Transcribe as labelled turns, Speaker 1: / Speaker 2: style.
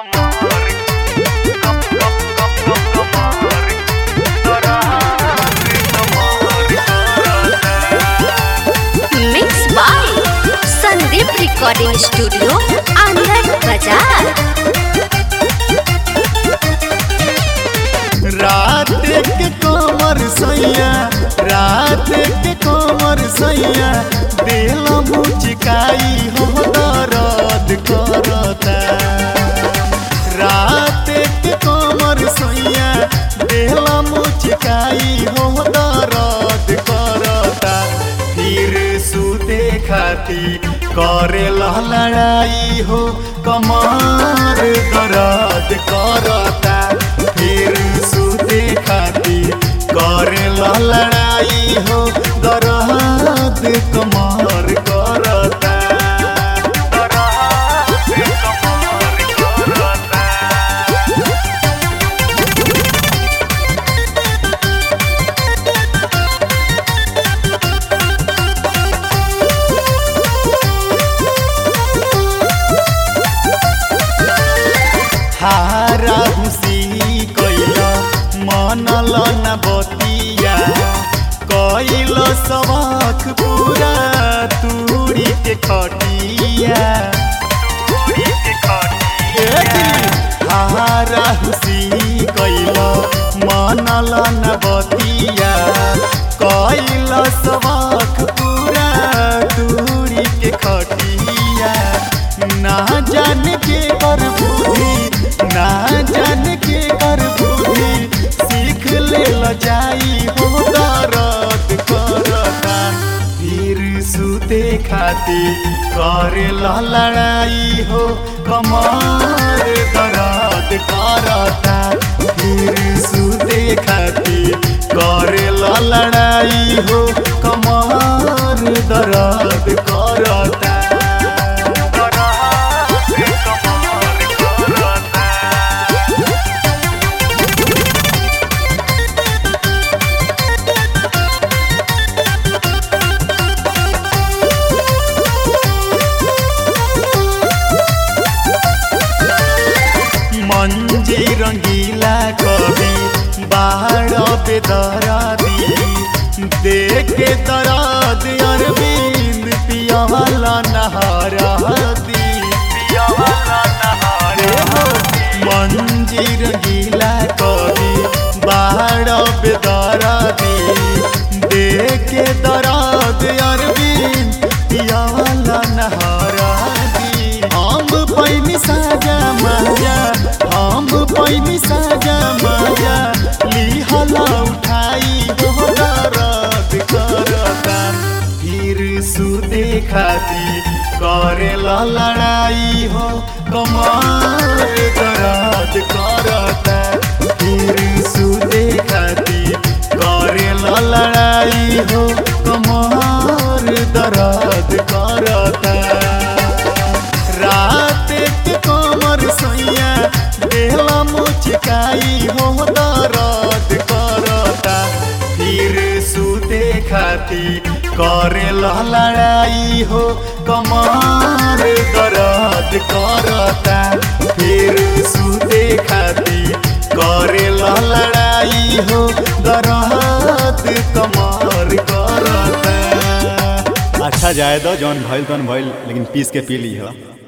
Speaker 1: mix by Sandeep recording studio Anand Bazar
Speaker 2: रात के कमर सैया रात के कमर सैया दिल मुचकाई हो दर्द करता रात के कमर सैया दिल मुचकाई हो दर्द करता फिर सुते खाती करे लड़ाई हो कमर दर्द करता फिर सुते खाती करे लड़ाई हो दर्द कमर करता दर्द कमर करता हारा हुसी कैला मनल न बतिया कैल सबक पूरा तूरी के खटिया हारा हुसी कैला मनल न बतिया कैल सबक पूरा तूरी के खटिया ना जान के कर बुद्धि ना जान के कर बुद्धि सीख ले ल जाई हो दर्द करता फिर सुते खाती करे ल लड़ाई हो कमर दर्द करता फिर सुते खाती करे ल लड़ाई हो कमर दर्द करता मंजी रंगीला कवि बाहर बेदरादी देख के दराद अरविंद पियावाला नहारादी पियावाला नहारे हो मंजी रंगीला कवि बाहर बेदरादी देख के दराद अरविंद पियावाला नहारादी हम पैनी साजा माजा हम पैनी साजा माजा लिहला उठाई हो दर्द करता फिर सुते खाती करे ला लड़ाई हो कमर दर्द करता फिर सुते खाती करे ला लड़ाई हो कमर दर्द करता रात के कमर सैया देहला मुचकाई हो दर्द करता फिर सुते खाती करे लड़ाई हो कमर दर्द करता फिर सुते खाती करे लड़ाई हो दर्द कमर करता
Speaker 3: अच्छा जाए दो जौन भइल तौन भइल लेकिन पीस के पी ली हो